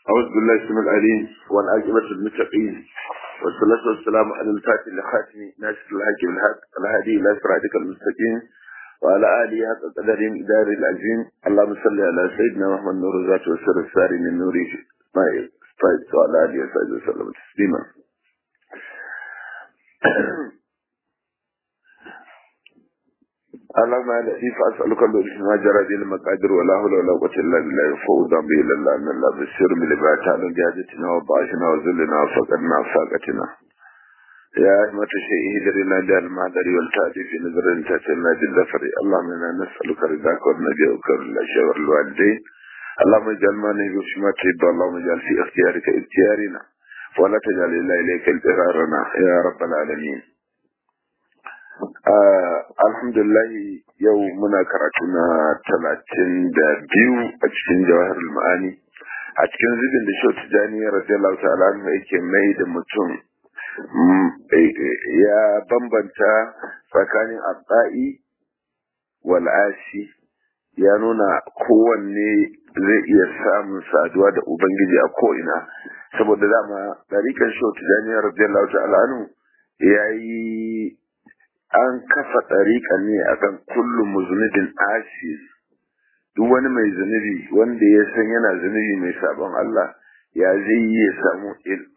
أعوذ بالله السميع العليم والعاقبة للمتقين والصلاة والسلام على الفاتح لخاتم ناصر الحق بالحق الهادي إلى صراطك المستقيم وعلى آله حق قدر إدار العظيم اللهم صل على سيدنا محمد نور الذات والسر الساري من نوره ما يستعد وعلى آله وصحبه وسلم تسليما اللهم يا لطيف اسالك اللطف ما جرى به المقادير ولا حول ولا قوه الا بالله فوضا به الا الله ان الله بشر من لباتنا جاهدتنا وضعفنا وذلنا وفقدنا وفاقتنا يا أهمة الشيء هدرنا دار المعدر والتأتي في نظر تأتينا بالذفر اللهم إنا نسألك رضاك ونبيك الأشياء والوالدين اللهم اجعل ما نهي ما تحب اللهم اجعل في اختيارك اختيارنا ولا تجعل إلا إليك اضطرارنا يا رب العالمين alhamdulillah yau muna karatu na talatin da biyu a cikin jawahar ma'ani a cikin zubin da shau tijani radiyallahu ta'ala yake mai da mutum ya bambanta tsakanin abba'i wal asi ya nuna kowanne zai iya samun saduwa da ubangiji a ko'ina saboda dama ɗarikan shau tijani radiyallahu ta'ala ya yi an kafa ɗariƙa ne akan kullum zunubin asis duk wani mai zunubi wanda ya san yana zunubi mai sabon Allah ya zai yi ya samu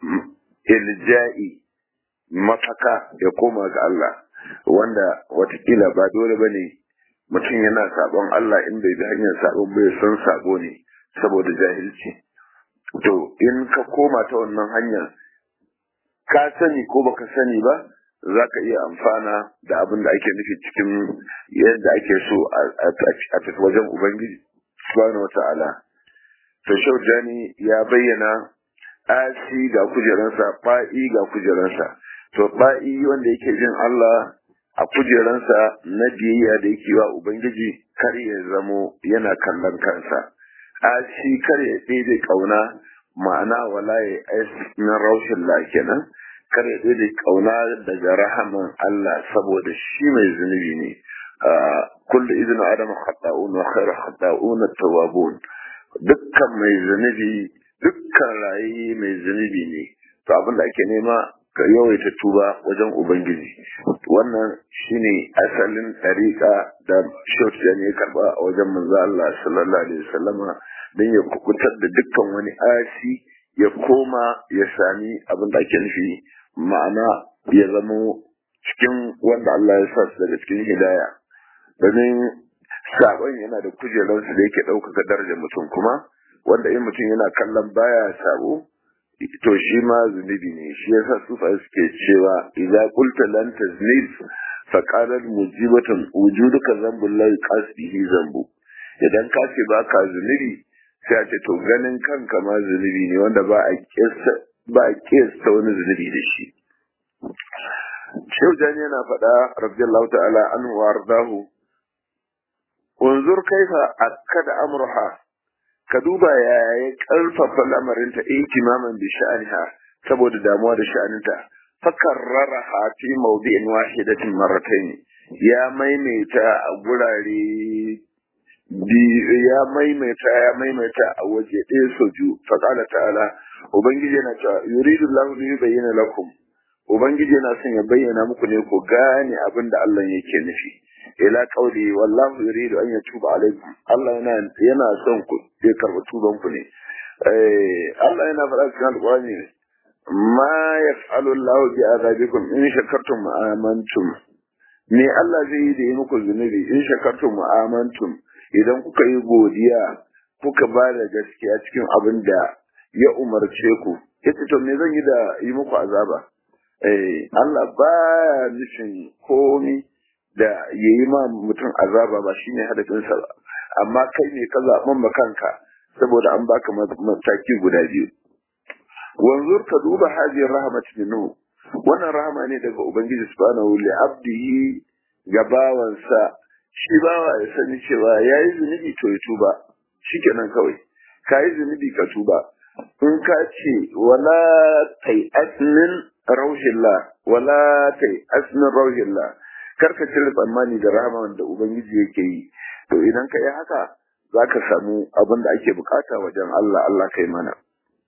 ilja'i mafaka ya koma ga Allah wanda watakila ba dole ba ne mutum yana sabon Allah in bai bi hanyar sabon bai san sabo ne saboda jahilci to in ka koma ta wannan hanyar ka sani ko baka sani ba za ka iya amfana da abin da ake nufi cikin yadda ake so a tafi wajen Ubangiji subhanahu wa ta'ala. To Shaujani ya bayyana asi ga kujeransa, ba'i ga kujeransa. To ba'i wanda yake jin Allah a kujeransa na biyayya da yake wa Ubangiji kar ya zamo yana kallon kansa. Asi kar ya ɗebe ƙauna ma'ana wala ya na raushin la kenan. kar ya da kauna daga rahaman Allah saboda shi mai zunubi ne kullu izinu adama khata'un wa khairu khata'un at-tawwabun dukkan mai zunubi dukkan rayi mai zunubi ne to abin da ake nema ka yawaita tuba wajen ubangiji wannan shine asalin tariqa da shautu ne karba a wajen manzo Allah sallallahu alaihi wasallama dan ya kukutar da dukkan wani asi ya koma ya sami abin da ake nufi ma'ana ya zamo cikin wanda Allah ya sa su daga cikin hidaya domin sabon yana da kujerarsu da yake ɗaukaka darajar mutum kuma wanda in mutum yana kallon baya sabo to shi ma zunubi ne shi yasa sufa suke cewa idza qulta lan taznib fa qalat mujibatan wujuduka zambul la qasdihi zambu idan ka ce baka zunubi sai a ce to ganin kanka ma zunubi ne wanda ba a kissa ba a kiyasta wani zunubi da shi. Shehu Jani yana faɗa radiyallahu ta'ala an wardahu unzur kaifa akkada amruha ka duba ya ya karfafa lamarinta ihtimaman bi sha'aniha saboda damuwa da sha'aninta fakarraraha fi mawdi'in wahidatin marratayn ya maimaita a gurare ya maimaita ya maimaita a waje ɗaya sau biyu faƙala ta'ala ubangiji yana cewa yuridu lahu li yubayyana lakum ubangiji yana son ya bayyana muku ne ku gane abin da Allah yake nufi ila qauli wallahu yuridu an yatuba alaikum Allah yana yana son ku ya karɓi tuban ku ne eh Allah yana faɗa cikin alƙur'ani ma yaf'alu Allah bi azabikum in shakartum amantum me Allah zai yi da yi muku zunubi in shakartum amantum idan kuka yi godiya kuka ba da gaskiya cikin abin da ya umarce ku yace to me zan yi da yi muku azaba eh Allah baya nufin komi da yayi ma mutum azaba ba shine hadafin sa ba amma kai ne ka zaɓan ma kanka saboda an baka mataki guda biyu wanzur ka duba hajiyar rahmat minhu wannan rahama ne daga ubangiji subhanahu li abdihi ga bawansa shi bawa ya sani cewa ya yi zunubi to ya tuba shi kenan kawai ka yi zunubi ka tuba in ka ce wala kai asnin rauhillah wala kai asnin rauhillah kar ka cire tsammani da rahama da ubangiji yake yi to idan ka yi haka za ka samu abin da ake bukata wajen Allah Allah kai mana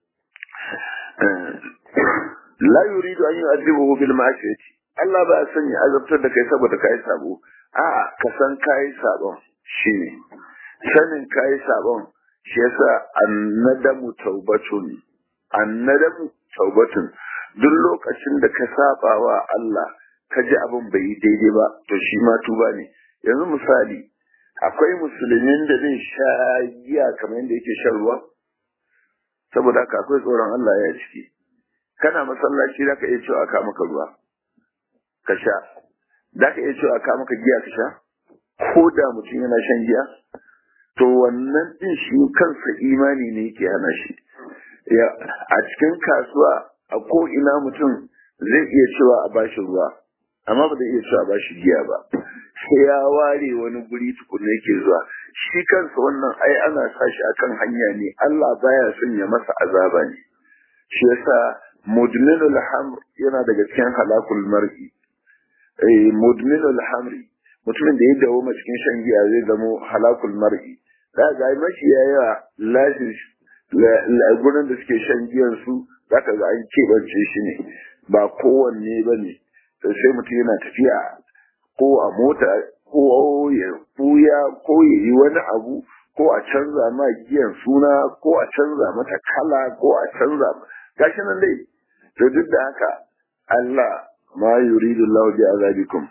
la yuridu an yu'adhibuhu bil ma'siyati Allah ba san ya azabtar da kai saboda kai sabo a'a ka san kai sabon shine sanin kai sabon shi yasa annadamu taubatun annadamu taubatun duk lokacin da ka saba wa Allah ka ji abin bai yi daidai ba to shi ma tuba ne yanzu misali akwai musulmin da zai sha giya kamar yadda yake shan ruwa saboda haka akwai tsoron Allah ya ciki kana masallaci zaka iya cewa ka maka ruwa ka sha zaka iya cewa ka maka giya ka sha ko da mutum yana shan giya to wannan din shi kansa imani ne yake hana shi ya a cikin kasuwa a ko ina mutum zai iya cewa a bashi ruwa amma ba zai iya cewa a bashi giya ba sai ya ware wani guri tukunna yake zuwa shi kansa wannan ai ana sa shi akan hanya ne Allah baya son ya masa azaba ne shi yasa mudminul hamr yana daga cikin halakul mar'i eh mudminul hamri mutumin da ya dawo cikin shan giya zai zamo halakul mar'i da ga mashi yawa lashin gurin da suke shan giyan su zaka ga an keɓance shi ne ba kowanne ba ne sai mutum yana tafiya ko a mota ko ya buya ko ya yi wani abu ko a canza ma giyan suna ko a canza mata kala ko a canza gashi nan dai to duk da haka Allah ma yuridu Allah bi azabikum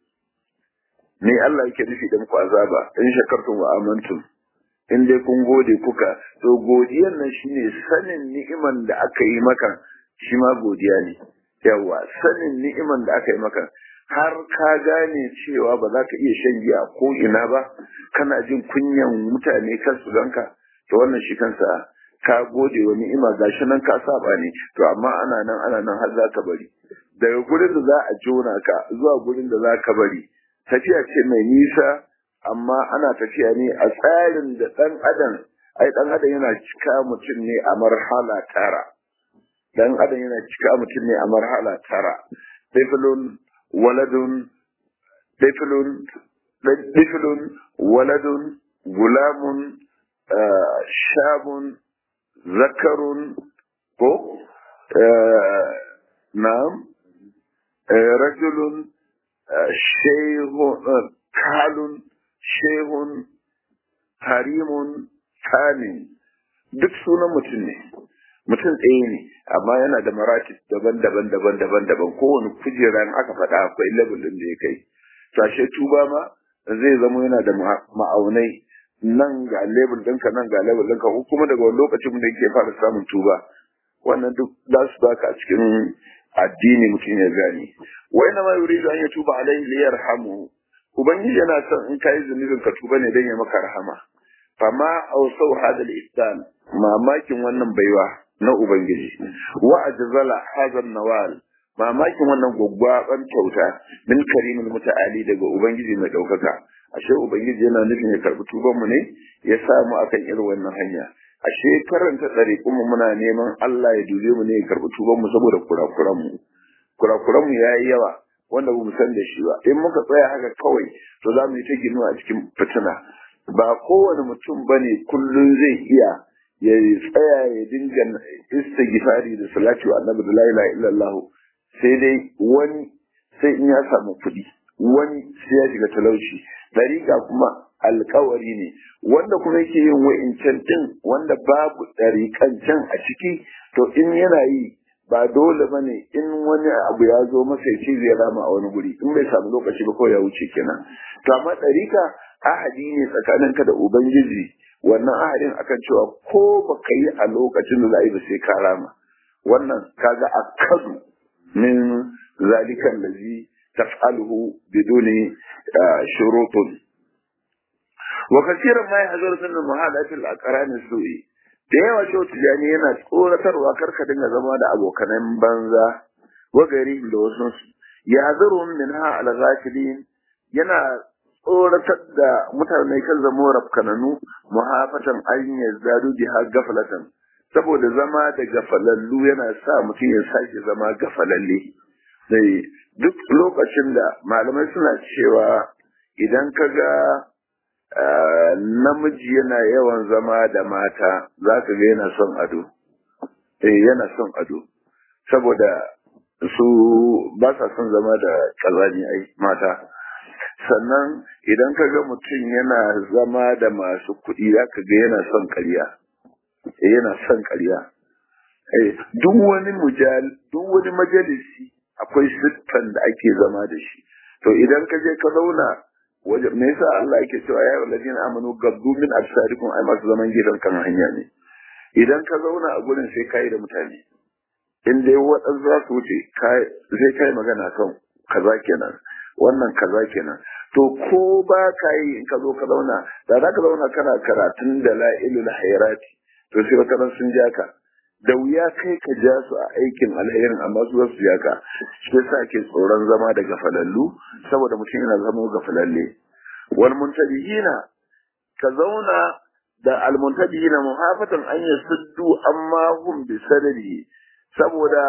ne Allah yake nufi da muku azaba in shakartum wa amantum in dai kun gode kuka to godiyan nan shine sanin ni'iman da aka yi maka shi ma godiya ne yawa sanin ni'iman da aka yi maka har ka gane cewa ba za ka iya shan giya ko ina ba kana jin kunyan mutane kan su ganka to wannan shi kansa ka gode wa ni'ima gashi nan ka saba ne to amma ana nan ana nan har za ka bari daga gurin da za a jona ka zuwa gurin da za ka bari tafiya ce mai nisa amma ana tafiya ne a tsarin da ɗan adam ai ɗan adam yana cika mutum ne a marhala tara ɗan adam yana cika mutum ne a marhala tara ɗifilun waladun ɗifilun ɗifilun waladun gulamun shabun zakarun ko na'am rajulun shehun kalun shehun harimun tsanin duk sunan mutum ne mutum tsaye ne amma yana da maratib daban-daban daban-daban daban kowane kujera aka faɗa akwai level ɗin da ya kai sashe tuba ma zai zama yana da ma'aunai nan ga level ɗinka nan ga level ɗinka ko kuma daga wani lokacin da yake fara samun tuba wannan duk za su baka a cikin addini mutum ya gane wai na ma yuridu an yatuba alaihi liyarhamu ubangiji yana son in kai zunubin ka tuba ne dan ya maka rahama fama ausau hadal ihsan mamakin wannan baiwa na ubangiji wa ajzala hadal nawal mamakin wannan gwaggwaban kyauta min karimin muta'ali daga ubangiji mai daukaka ashe ubangiji yana nufin ya karbi tuban mu ne ya sa mu akan irin wannan hanya ashe karanta tsare kuma muna neman Allah ya dube mu ne ya karbi tuban mu saboda kurakuran mu kurakuran mu yayi yawa wanda ba mu san da shi ba in muka tsaya haka kawai to za mu yi ta ginuwa a cikin fitina ba kowane mutum bane kullun zai iya ya tsaya ya dinga istighfari da salati wa annabi da la ilaha illallah sai dai wani sai in ya samu kuɗi wani sai ya shiga talauci dariƙa kuma alkawari ne wanda kuma yake yin wa'incan din wanda babu ɗariƙan can a ciki to in yana yi ba dole ba ne in wani abu ya zo masa ya ce zai rama a wani guri in bai samu lokaci ba kawai ya wuce kenan to amma ɗarika ahadi ne tsakaninka da ubangiji wannan ahadin akan cewa ko ba ka yi a lokacin da za a yi ba sai ka rama wannan kaga akadu min zalikan lazi taf'aluhu biduni shurutun wa kasiran ma yahzuru min muhalatil aqran su'i da yawa shi tijani yana tsoratarwa karka dinga zama da abokanan banza wa gari da wasu ya zaru min ha al yana tsoratar da mutane kan zama rafkananu muhafatan an yazdadu biha gaflatan saboda zama da gafalallu yana sa mutum ya sake zama gafalalle sai duk lokacin da malamai suna cewa idan ka ga namiji yana yawan zama da mata za ka ga yana son ado eh yana son ado saboda su ba sa son zama da kazani ai mata sannan idan ka ga mutum yana zama da masu kuɗi za ka ga yana son ƙarya yana son ƙarya duk wani mujal duk wani majalisi akwai siffan da ake zama da shi to idan ka je ka zauna waje me yasa Allah yake cewa ya walladina amanu gabdu min absarikum ai masu zaman gidan kan hanya ne idan ka zauna a gurin sai kai da mutane in dai waɗansu za su wuce zai kai magana kan kaza kenan wannan kaza kenan to ko ba ka yi in ka zo ka zauna da za ka zauna kana karatun da la'ilul hairati to sai wata sun ja ka da wuya kai ka ja su a aikin alherin amma su su ja ka shi sa ke tsoron zama da gafalallu saboda mutum yana zama gafalalle wal muntabihina ka zauna da al muntabihina muhafatan an yasuddu amma hum bi sanadi saboda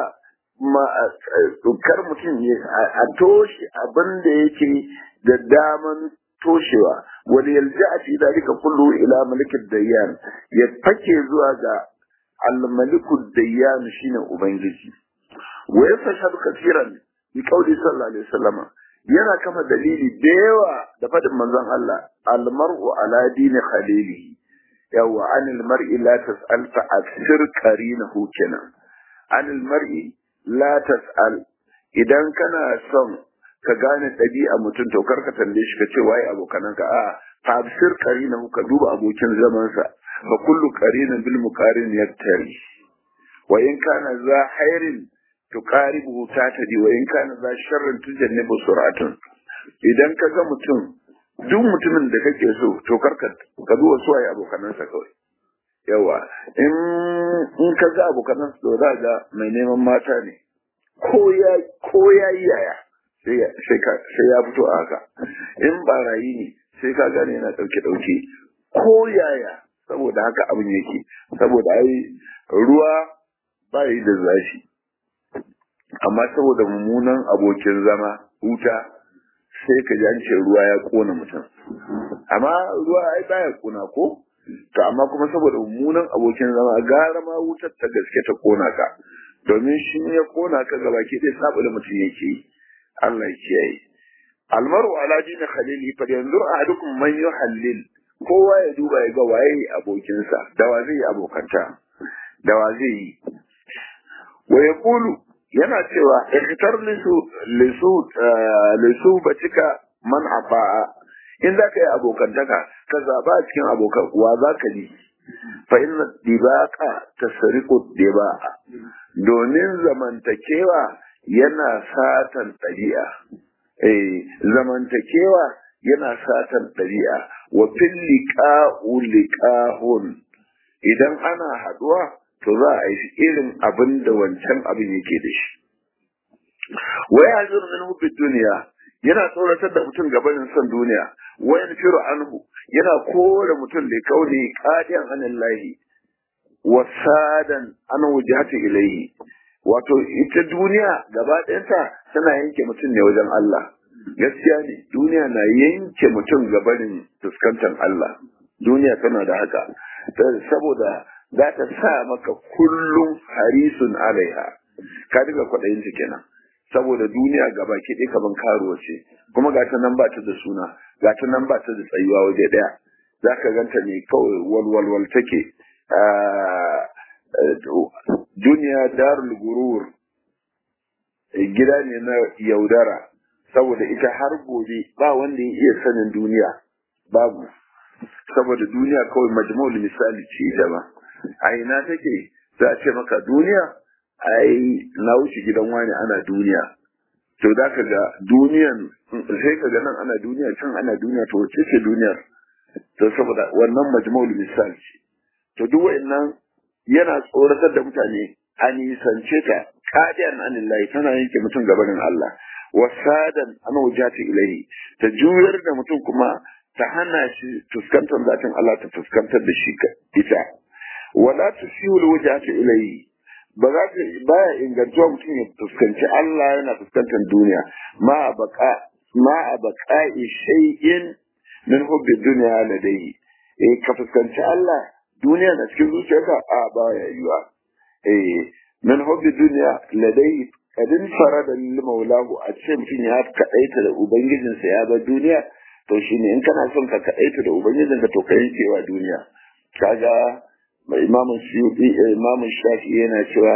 kar mutum a toshe abin da yake da daman toshewa wani yalja a fi dalika kullu ila malikin dayyan ya fake zuwa ga almalikud dayyan shine ubangiji wa yafashadu kafiran bi qawli sallallahu alaihi wasallam yana kama dalili da yawa da fadin manzon Allah almar'u ala dini khalilihi yawa anil mar'i la tas'al fa asir qarinahu kenan anil mar'i la tas'al idan kana son ka gane ɗabi'a mutum to kar ka tambaye shi ka ce waye abokanan ka a'a tafsir qarina ka duba abokin zaman sa fa kullu qarinin bil muqarin yaktari wa in kana za khairin tuqaribu tatadi wa in kana za sharrin tujannibu suratun idan ka ga mutum duk mutumin da kake so to kar ka ka duba su waye abokanan sa kawai yawa in in ka ga abokanan su da ga mai neman mata ne ko ya ko ya yaya sai ya fito a haka in barayi ne sai ka gane yana dauke dauke ko yaya saboda haka abin yake saboda ai ruwa ba yi da zafi amma saboda mummunan abokin zama wuta sai ka ji an ce ruwa ya kona mutum amma ruwa ai baya kona ko to amma kuma saboda mummunan abokin zama gara ma wutar ta gaske ta kona ka domin shi ya kona ka gaba ke dai saboda mutum yake yi Allah ya kiyaye almaru ala dini khalili fa yanzur ahadukum man yuhallil kowa ya duba ya ga waye abokinsa da wa zai yi abokanta da wa zai yi wa yaqulu yana cewa ikhtar lisu lisu lisu batika man afa'a in za ka yi abokantaka ka zaba a cikin abokan wa za ka yi fa inna dibaqa tasriqu diba'a domin zamantakewa yana satan ɗabi'a eh zamantakewa yana satan ɗabi'a wa fil liqa'u liqa'un idan ana haduwa to za a yi irin abin da wancan abin yake da shi wa ya'zuru min hubbi dunya yana tsoratar da mutum gabanin son duniya wa yanfiru anhu yana kore mutum da kauni qadiyan anillahi wa sadan an wujhati ilayhi wato ita duniya gaba ɗayanta tana yanke mutum ne wajen Allah gaskiya ne duniya na yanke mutum gabanin fuskantar Allah duniya tana da haka saboda za ta sa maka kullum harisun alaiha ka diga kwaɗayin ta kenan saboda duniya gaba ke ɗaya kaman karuwa ce kuma ga ta nan ba ta da suna ga ta nan ba ta da tsayuwa waje ɗaya za ka ganta ne kawai walwalwal take duniya darul gurur gida ne na yaudara saboda ita har gobe ba wanda ya iya sanin duniya babu saboda duniya kawai majmu'ul misali ce ita ba a ina take za a ce maka duniya ai na wuce gidan wani ana duniya to za ka ga duniyan sai ka ga nan ana duniya can ana duniya to wace ce duniyar to saboda wannan majmu'ul misali ce to duk wa'annan yana tsoratar da mutane a nisance ta kadiyan anillahi tana yanke mutum gabanin Allah wasadan an wujati ilahi ta juyar da mutum kuma ta hana shi fuskantar zatin Allah ta fuskantar da shi ita wala tusihu alwujati ilahi ba za ta baya ingantuwa mutum ya fuskanci Allah yana fuskantar duniya ma baka ma baka shay'in min hubbi dunya ladayhi eh ka fuskanci Allah duniya na cikin zuciyarka a baya yiwa eh min hubbi duniya ladai kadin farada lil maulahu a ce mutum ya kadaita da ubangijinsa ya bar duniya to shine in kana son ka kadaita da ubangijinka to ka yankewa duniya kaga imamu suyuti imamu shafi yana cewa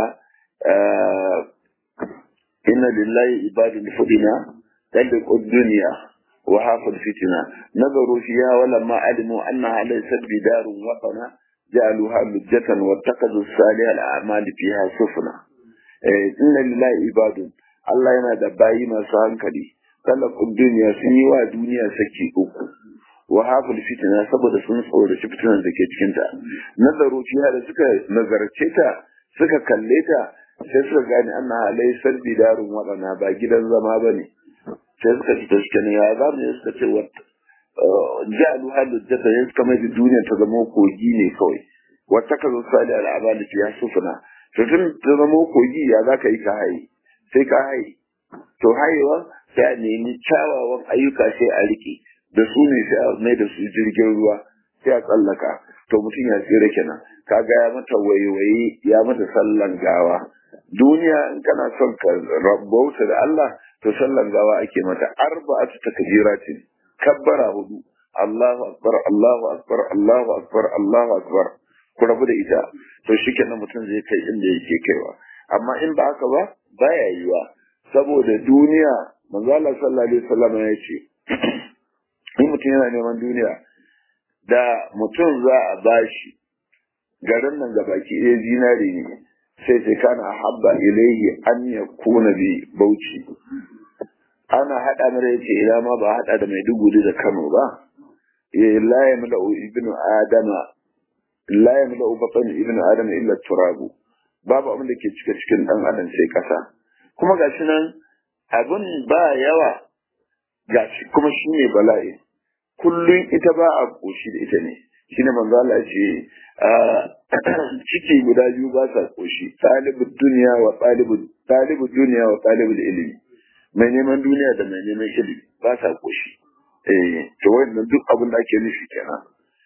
inna lillahi ibadun fudina tadqu dunya wa hafal fitna nazaru fiha wa lamma alimu annaha laysat bidarun watana جعلوها لجة واتخذوا الصالح الأعمال فيها سفنا إن لله عباد الله yana da bayi masu hankali talakun duniya sun yi wa duniya saki uku wa hafil fitina saboda sun tsoraci fitinan da ke cikinta nazaru fiha da suka nazarce ta suka kalle ta sai suka gane anna halai sarbi darun waɗana ba gidan zama ba ne sai suka ci ta suka ne ya za mu suka ce wata ja'alu halujjata ya suka mai duniya ta zama kogi ne kawai wata ka zo sali al'amali fiya sufuna to tun ta zama kogi ya za ka yi ka haye sai ka haye to hayewa sai a nemi kyawawan ayyuka sai a riƙe da su ne sai a mai da su jirgin ruwa sai a tsallaka to mutum ya tsira kenan kaga ya mata waiwaye ya mata sallan gawa duniya in kana son ka rabauta da Allah to sallan gawa ake mata arba'atu takbiratin kabbara hudu Allahu akbar Allahu akbar Allahu akbar Allahu akbar ku rabu da ita to shikenan mutum zai kai inda yake kaiwa amma in ba haka ba baya yiwa saboda duniya manzo Allah sallallahu alaihi wasallam ya ce in mutum yana neman duniya da mutum za a bashi garin nan gabaki ɗaya zinare ne sai sai kana habba ilaihi an yakuna bi bauchi ana haɗa mara yace ila ma ba haɗa da Maiduguri da Kano ba ya la yamla ibnu adama la yamla batan ibnu adama illa turabu babu abin da ke cika cikin dan adam sai kasa kuma gashi nan abin ba yawa gashi kuma shine bala'i kullun ita ba a koshi da ita ne shine manzo Allah ce ciki guda biyu ba sa koshi talibud dunya wa talibud talibud dunya wa talibul ilmi mai neman duniya da mai neman ilimi ba sa koshi eh to wannan duk abin da ake nufi kenan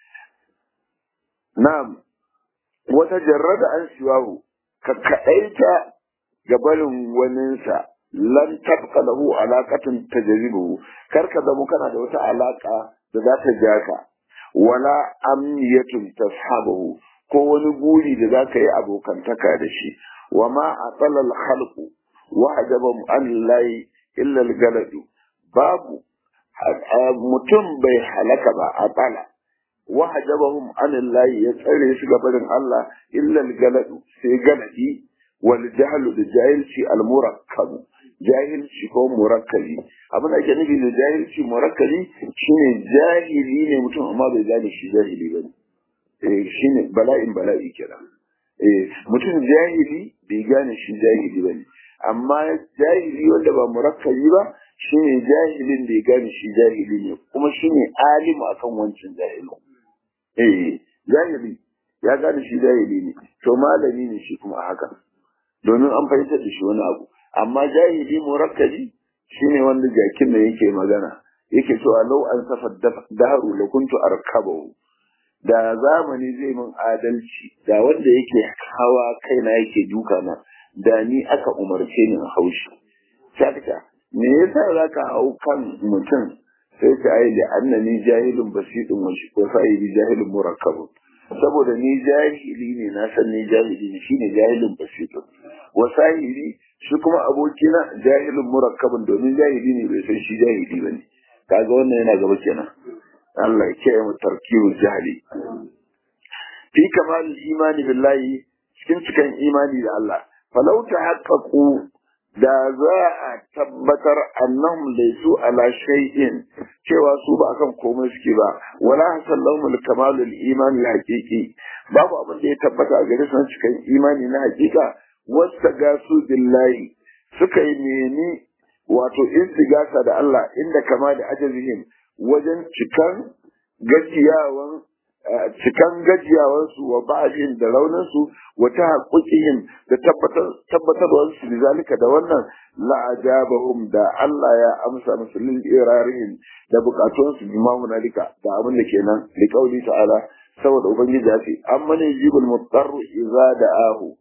na'am wata jarrada an siwahu ka kadaita ga barin waninsa lan tabqa lahu alaqatun tajribuhu kar ka zama kana da wata alaka da za ta ja ka wala amniyatun tashabuhu ko wani guri da za ka yi abokantaka da shi wa ma atala al-khalqu wa ajabam an layi illal galadu babu mutum bai halaka ba a tsala wa hajabahum anillahi ya tsare su gabarin Allah illal galadu sai galadi wal jahlu da jahilci al murakkabu jahilci ko murakkabi abin da ake nufi da jahilci murakkabi shine jahili ne mutum amma bai gane shi jahili ba ne eh shine bala'in bala'i kenan eh mutum jahili bai gane shi jahili ba ne amma jahili wanda ba murakkabi ba shine jahilin da ya gane shi jahili ne kuma shine alimu akan wancan jahilin eh jahili ya gane shi jahili ne to malami ne shi kuma haka domin an fahimtar da shi wani abu amma jahili murakkabi shine wanda jakin da yake magana yake cewa lau an safa daharu la kuntu arkabahu da zamani zai min adalci da wanda yake hawa kaina yake duka na da ni aka umarce ni haushi sakata me yasa zaka hau kan mutum sai ka ai da annani jahilun basidun wa shi ko sai jahilun murakkabun saboda ni jahili ne na san ni jahili ne shine jahilun basidun wa sahili shi kuma abokina jahilun murakkabun domin jahili ne bai san shi jahili bane kaga wannan yana gaba kenan Allah ya kiyaye mu tarkibul jahili fi kamal imani billahi cikin cikin imani da Allah falau tahaqqaqu da za a tabbatar annahum laysu ala shay'in cewa su ba akan komai suke ba wala hasallahum al-kamalul iman al-haqiqi babu abin da ya tabbata a gare su cikin imani na hakika wasta gasu billahi suka yi nemi wato istigasa da Allah inda kama da ajazihim wajen cikan gajiyawan cikan gajiyawansu wa ba'adin da rauninsu wa ta haƙuƙihim da tabbatarwarsu da zalika da wannan la'ajabahum da Allah ya amsa musu lil irarihim da bukatunsu bi ma hunalika da abin da kenan li qauli ta'ala saboda ubangiji ya ce amma ne jibul mutarru idza da'ahu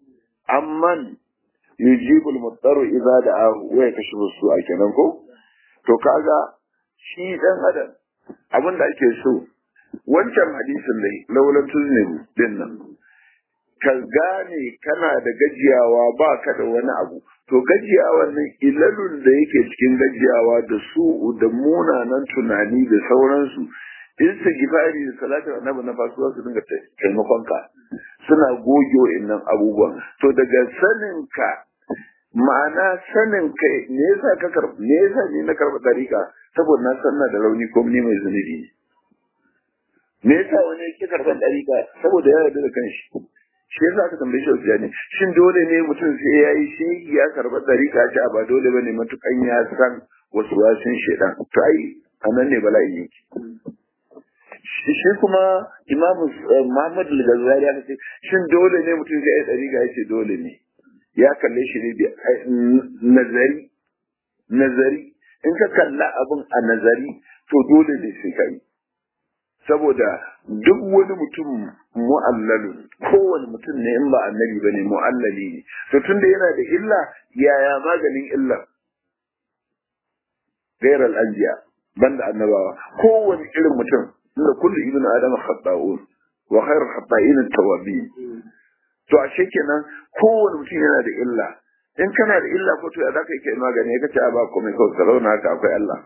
amman yujibul muttaru idza da'ahu wa yakashifu su'a kenan ko to kaga shi dan adam abin da ake so wancan hadisin dai laulan tuznibu din nan ka gane kana da gajiyawa ba ka da wani abu to gajiyawan nan ilalun da yake cikin gajiyawa da su da munanan tunani da sauransu istighfari da salatin annabi na fasuwa su dinga taimakon ka suna goge wa'annan abubuwan to daga sanin ka ma'ana sanin kai me yasa ka karba me yasa ni na karba dariƙa saboda na sanna da rauni ko ni mai zunubi ne me yasa wani yake karban dariƙa saboda ya yarda da kanshi shi yasa aka tambaye shi wasu ne shin dole ne mutum sai ya yi shi ya karba dariƙa ce ba dole bane matukan ya san wasu wasun shedan to ai anan ne bala'i yake shi kuma imamu Muhammad al-Ghazali ya ce shin dole ne mutum sai ya dariƙa ya ce dole ne ya kalle shi ne nazari nazari in ka kalla abin a nazari to dole ne sai kai saboda duk wani mutum mu'allalu kowane mutum ne in ba annabi ba ne mu'allali ne to tunda yana da illa yaya maganin illa gairar anbiya banda annabawa kowane irin mutum inda kullu ibnu adam khata'un wa khairul khata'in at-tawabin to ashe kenan kowane mutum yana da illa in kana da illa ko to ya zaka yi kai magani ya kace a ba komai kawai ka zauna haka akwai Allah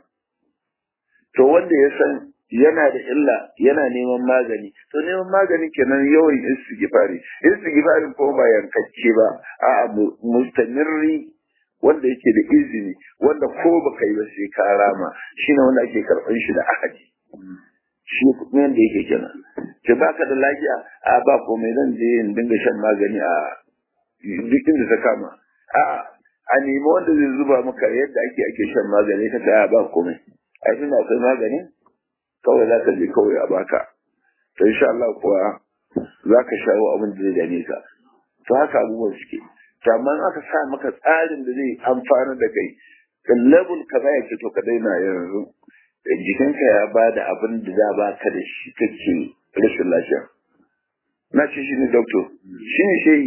to wanda ya san yana da illa yana neman magani to neman magani kenan yawan istighfari istighfari ko ba yankacce ba a mustamirri wanda yake da izini wanda ko baka yi ba sai ka rama shine wanda ake karban shi da ahadi shi kuma yanda yake kenan ce baka da lafiya a ba komai zan je in dinga shan magani a duk inda ta kama a a nemi wanda zai zuba maka yadda ake ake shan magani ka ta ba komai a tunda akwai magani kawai za ka je kawai a baka to insha Allah kuwa za ka shawo abin da zai dame ka to haka abubuwan suke to amma aka sa maka tsarin da zai amfana da kai ka level ka ya ce to ka daina yanzu jikinka ya ba da abin da za ba ka da shi kake rashin lafiya na ce shi ne doctor shi ne shehi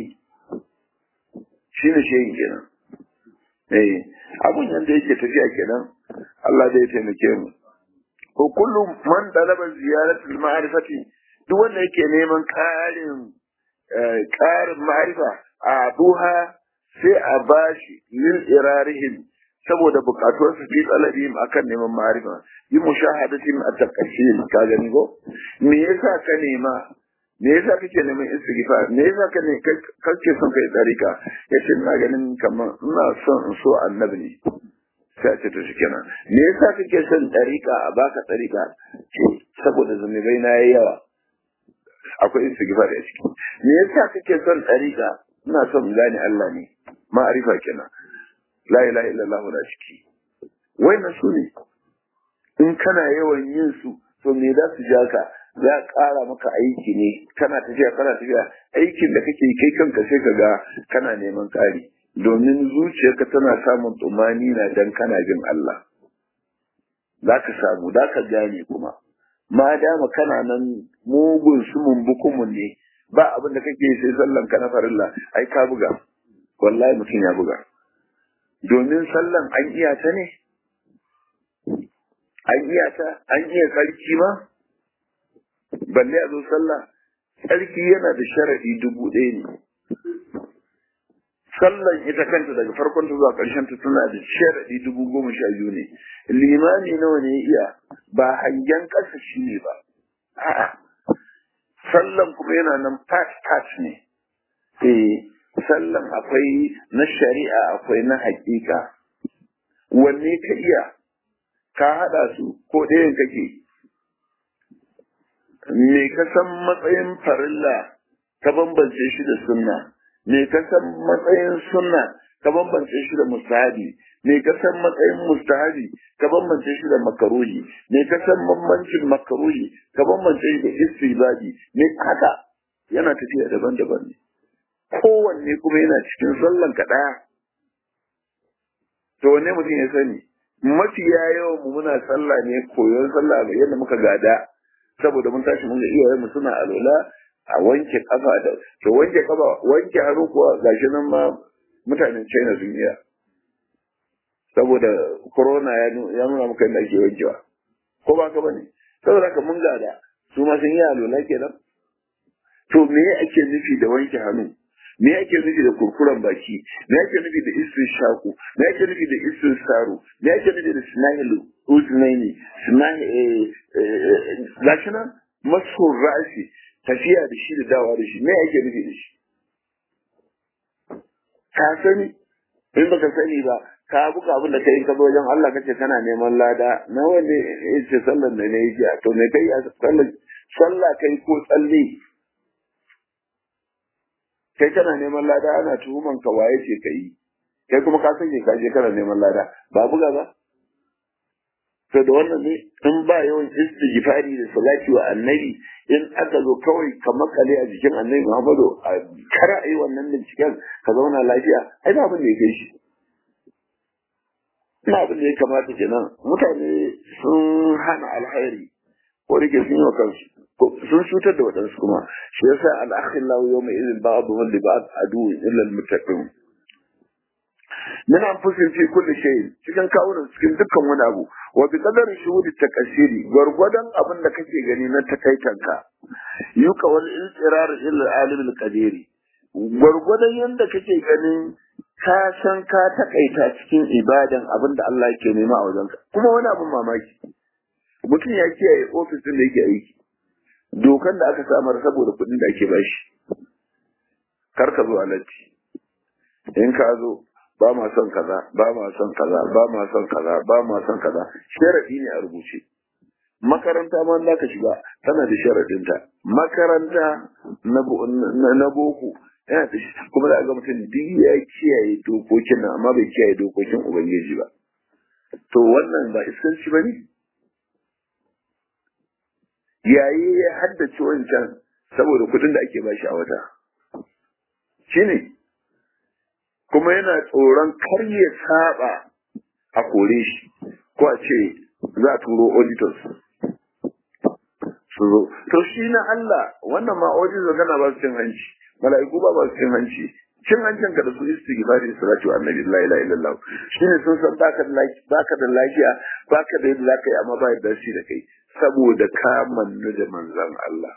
shi ne shehi kenan eh abun yanda yake tafiya kenan Allah zai taimake mu ko kullum man talaba ziyaratul ma'rifati duk wanda yake neman ƙarin ƙarin ma'rifa a duha sai a bashi lil irarihim saboda bukatuwar su fi talabihim akan neman ma'rifa yi mushahadatin a taqashil ka gani go me yasa ka nema me yasa kake neman istighfar me yasa ka ne kake son kai tsarika yace ina ganin kamar ina son in so annabi ne sai ce to shikenan me yasa kake son tsarika a baka tsarika ce saboda zunubai na yayi yawa akwai istighfar a ciki me yasa kake son tsarika ina son gane Allah ne ma'arifa kenan la ilaha illallah da ciki wannan su ne in kana yawan yin su to me za su ja ka za a ƙara maka aiki ne kana tafiya kana tafiya aikin da kake kai kanka sai ka ga kana neman ƙari domin zuciyarka tana samun tsumani na dan kana jin Allah za ka samu za ka gane kuma ma dama kana nan mugun su mumbukumun ne ba abin da kake sai sallan ka na farilla ai ka buga wallahi mutum ya buga domin sallan an iya ta ne an iya ta an iya sarki ma balle a zo sallah sarki yana da sharadi dubu ɗaya ne sallan ita kanta daga farkon ta zuwa ƙarshen ta tana da sharadi dubu goma sha biyu ne limami nawa ne iya ba hangen ƙasa shi ne ba a'a sallan kuma yana nan part part ne eh sallan akwai na shari'a akwai na haƙiƙa wanne ka iya ka haɗa su ko ɗayan kake me ka san matsayin farilla ka bambance shi da sunna me ka san matsayin sunna ka bambance shi da mustahabi me ka san matsayin mustahabi ka bambance shi da makaruhi me ka san bambancin makaruhi ka bambance shi da istibadi me haka yana tafiya daban-daban ne kowanne kuma yana cikin sallan ka ɗaya to wanne mutum ya sani mafiya yawan mu muna sallah ne koyon sallah ga yadda muka gada saboda mun tashi mun ga iyayen mu suna alola a wanke kafa da to wanke kafa wanke hannu kuwa gashi nan ma mutanen China sun iya saboda corona ya nuna maka yadda ake wankewa ko ba ka bane saboda ka mun gada su ma sun yi alola kenan to me ake nufi da wanke hannu me ake nufi da kurkuren baki me ake nufi da isin shaku me ake nufi da isin saro me ake nufi da sinahilu uznaini sinahi gashi nan masun rashi tafiya da shi da dawa da shi me ake nufi da shi ka sani in baka sani ba ka buka abin da kai ka zo wajen Allah kace kana neman lada na wanda yace sallar da ne yake to me kai a sallar sallah kai ko tsalle kai kana neman lada ana tuhuman ka waye ce kai kai kuma ka sanya ka je kana neman lada ba buga ba to da wannan ne in ba yawan istighfari da salati wa annabi in aka zo kawai ka makale a jikin annabi Muhammadu a kara yi wannan binciken ka zauna lafiya ai ba abin da ya kai shi ina abin da ya kamata kenan mutane sun hana alhairi ko da ke sun yi wa kansu sun cutar da waɗansu kuma shi yasa al'akhillahu yawma idin ba'd wa li ba'd adu illa al-muttaqin min anfusin fi kulli shay cikin kawunan cikin dukkan wani abu wa bi qadari shuhudi takashiri gwargwadon abin da kake gani na takaitanka yuka wal iltirar ila alim al-qadiri gwargwadon yanda kake ganin ka san ka takaita cikin ibadan abin da Allah yake nema a wajenka kuma wani abin mamaki mutum ya kiyaye ofis din da yake aiki dokan da aka samar saboda kuɗin da ake bashi kar ka zo alatti in ka zo ba ma son kaza ba ma son kaza ba ma son kaza ba ma son kaza sharadi ne a rubuce makaranta ma za ka shiga tana da sharadinta makaranta na boko yana da kuma da ga mutum duk ya kiyaye dokokin nan amma bai kiyaye dokokin ubangiji ba to wannan ba iskanci ba ne yayi ya haddace wancan saboda kuɗin da ake bashi a wata shine kuma yana tsoron kar ya saba a kore shi ko a ce za a turo auditors su zo to shi na Allah wannan ma auditors kana ba su cin hanci mala'iku ba ba su cin hanci cin hancin ka da su istighfari salatu annabi la ilaha illallah shine sun san baka da lafiya baka da lafiya baka da yadda zaka yi amma ba yadda shi da kai saboda ka mannu da manzon Allah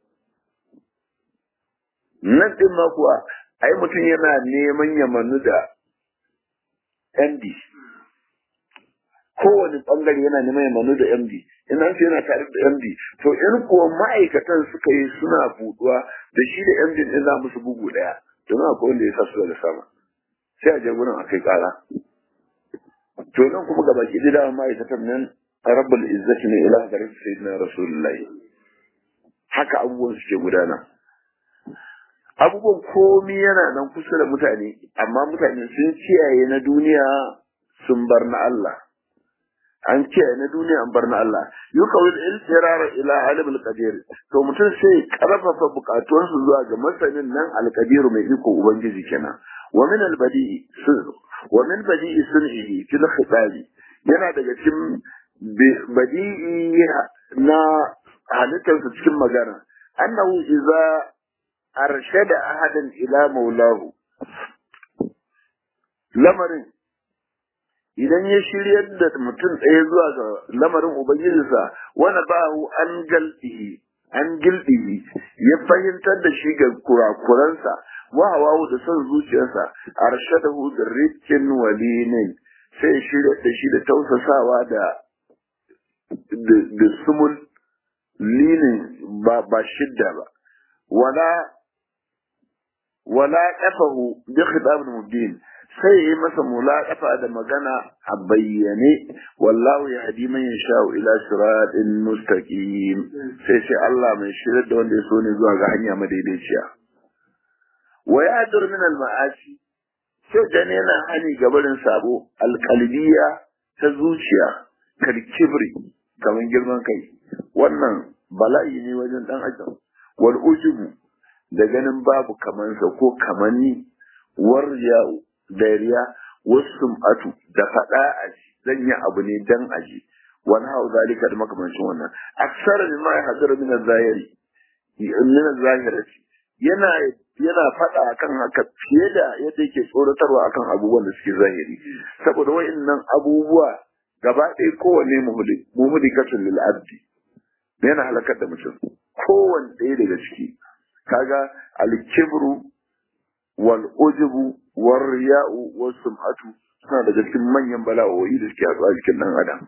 nan din ma kuwa ai mutum yana neman ya mannu da MD kowane bangare yana neman ya mannu da MD in an ce yana tare da MD to in kuwa ma'aikatan suka yi suna buduwa da shi da MD din za musu bugu daya don akwai wanda ya sa su da sama sai a je gurin a kai kara to nan kuma gaba ki da ma'aikatan nan rabbul izzati ne ila garin sayyidina rasulullahi haka abubuwan suke gudana abubuwan komi yana nan kusa da mutane amma mutane sun kiyaye na duniya sun bar na Allah an kiyaye na duniya an bar na Allah yuka wil iltirar ila alim alqadir to mutum sai karfafa bukatuwarsu zuwa ga masanin nan alqadir mai iko ubangiji kenan wa min albadi wa min badi'i sun'ihi fil khitabi yana daga cikin badi'i na halittarsa cikin magana annahu idza arshada ahadan ila maulahu lamarin idan ya shiryar da mutum ɗaya zuwa ga lamarin ubangijinsa wani bahu an galdihi an gildihi ya fahimtar da shi ga kurakuransa wa hawawu da son zuciyarsa arshadahu da rikin walinin sai ya shirya da shi da tausasawa da da sumul linin ba ba shidda ba wala wala qafahu bi khitab mubin sai yi masa mulaqafa da magana a bayyane wallahu yahdi man yasha'u ila siratin mustaqim sai sai Allah mai shirar da wanda ya so ne zuwa ga hanya madaidaiciya wa yadur min al ma'asi sai dan yana hani gabarin sabo alqalbiya ta zuciya kal kibri kaman girman kai wannan bala'i ne wajen dan adam wal ujubu da ganin babu kamansa ko kamanni warja dariya wasu atu da faɗa a ji zan yi abu ne dan aji wani hau zalika da makamancin wannan aksara ne ma ya hadara min zahiri min zahirati yana yana faɗa akan haka fiye da yadda yake tsoratarwa akan abubuwan da suke zahiri saboda wa'annan abubuwa gaba ɗaya kowanne muhlikatun lil abdi yana halakar da mutum kowanne ɗaya daga ciki kaga al-kibru wal ujubu war riya'u was sum'atu suna daga cikin manyan bala'o'i da suke a jikin dan adam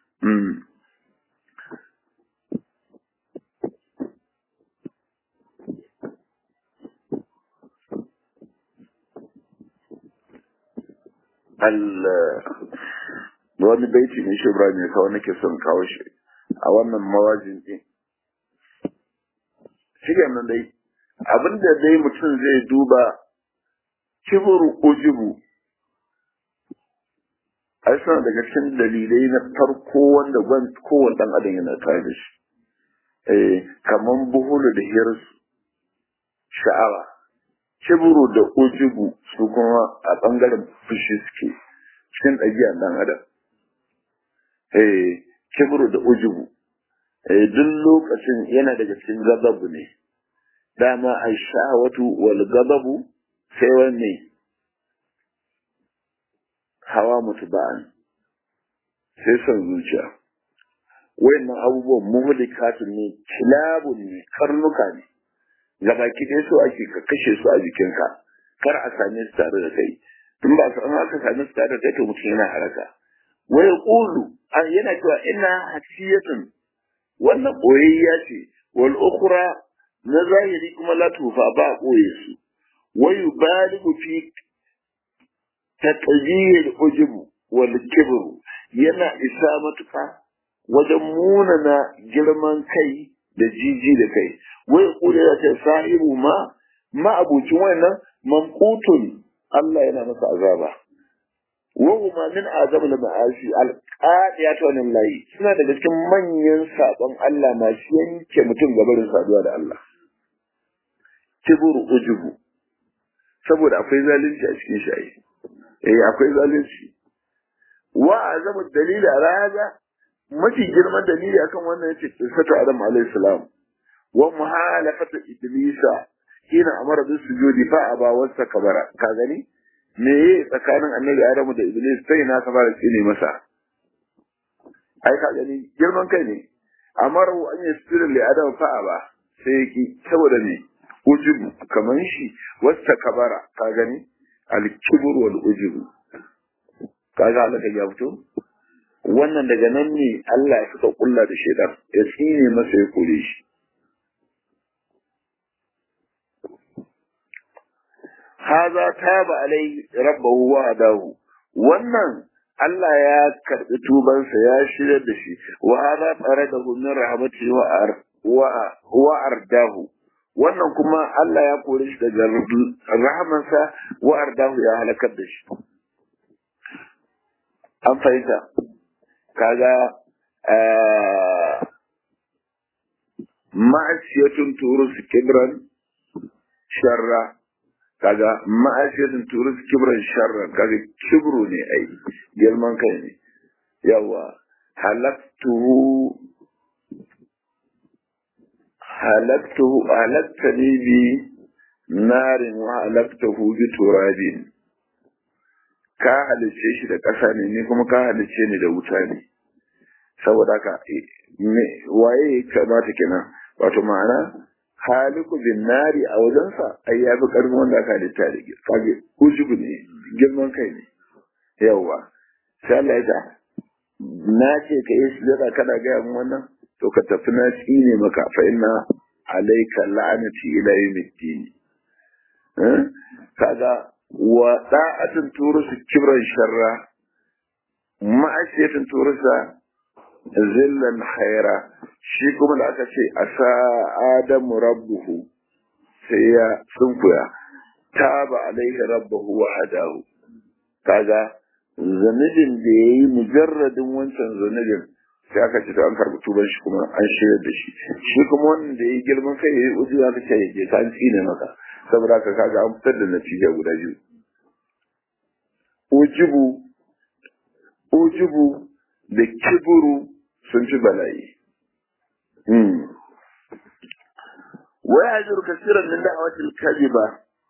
wani baiti ne shi Ibrahim ya kawo nake son kawo shi a wannan mawajin din shi nan dai abinda dai mutum zai duba kiburu ujubu ai suna daga cikin dalilai na farko wanda gwan kowane dan adam yana tare da shi eh kaman buhulu da hirsu sha'awa kiburu da ujubu su kuma a bangaren fushi suke cikin ɗabi'a ɗan adam eh kibru da ujubu eh duk lokacin yana daga cikin gababu ne dama ai sha'awatu wal gababu sai wanne hawa mutuba'an sai son zuciya wayannan abubuwan muhlikatun ne kilabun ne karnuka ne gabaki ɗaya so ake ka kashe su a jikinka kar a same su tare da kai tun ba san aka same su tare da kai to mutum yana haraka wa yaqulu an yana cewa ina hasiyatun wannan boyayya ce wal ukhra na zahiri kuma la tufa ba boye su wa yubaligu fi taqjil ujubu wal kibru yana isa matuka wajen munana girman kai da jiji da kai wai kula ya ce sahibu ma ma abucin wannan mamqutun Allah yana masa azaba wa huma min azab al ma'asi al qadiyat wa lillahi suna daga cikin manyan sabon Allah masu yanke mutum gabarin saduwa da Allah kibru ujubu saboda akwai zalunci a cikin shi eh akwai zalunci wa azabu dalili ala hada mafi girman dalili akan wannan yace sifatu adam alayhi salam wa muhalafatu iblisa hina amara bis sujudi fa aba wasa kabara ka gani me ye tsakanin annabi adamu da iblis sai na kabara tsine masa ai ka gani girman kai ne amara an yasira li adam fa aba sai yaki saboda ne ujubu kaman shi wasta kabara ka gani al kibr wal ujubu kaga halaka ya fito wannan daga nan ne Allah ya suka kulla da shaitan ya tsine masa ya kore shi haza taba alai rabbahu wa adahu wannan Allah ya karbi tubansa ya shirya da shi wa hada faradahu min rahmatihi wa ar wa wa ardahu wannan kuma Allah ya kore shi daga rahamansa wa ardahu ya halakar da shi an fahimta kaga ma'asiyatun turus kibran sharra kaga ma'asiyatun turus kibran sharra kaga kibru ne ai girman kai ne yawa halaktuhu halaktuhu halaktani bi narin wa halaktuhu bi turabin ka halice shi da ƙasa ne ni kuma ka halice ni da wuta ne saboda haka waye kamata kenan wato ma'ana haliku bin nari a wajensa ai ya fi ƙarfin wanda aka halitta da kage ujubu ne girman kai ne yawwa sai Allah ya na ce ka yi sujada kana gaya min wannan to ka tafi na tsine maka fa inna alayka la'anati ila yawmiddin kaga wa da'atun turusu kibran sharra ma'asiyatin turusa zillan khaira shi kuma da aka ce asa adamu rabbuhu sai ya sunkuya taba alaihi rabbuhu wa hadahu kaga zanubin da ya yi mujarradin wancan zanubin sai aka ce an karɓi tuban shi kuma an shirya da shi shi kuma wannan da ya yi girman kai ya yi uzu aka ce ya je ka an tsine maka saboda haka kaga an fitar da natija guda biyu ujubu ujubu da kiburu sun fi bala'i wai hajjur kasiran min da'awatil kadhiba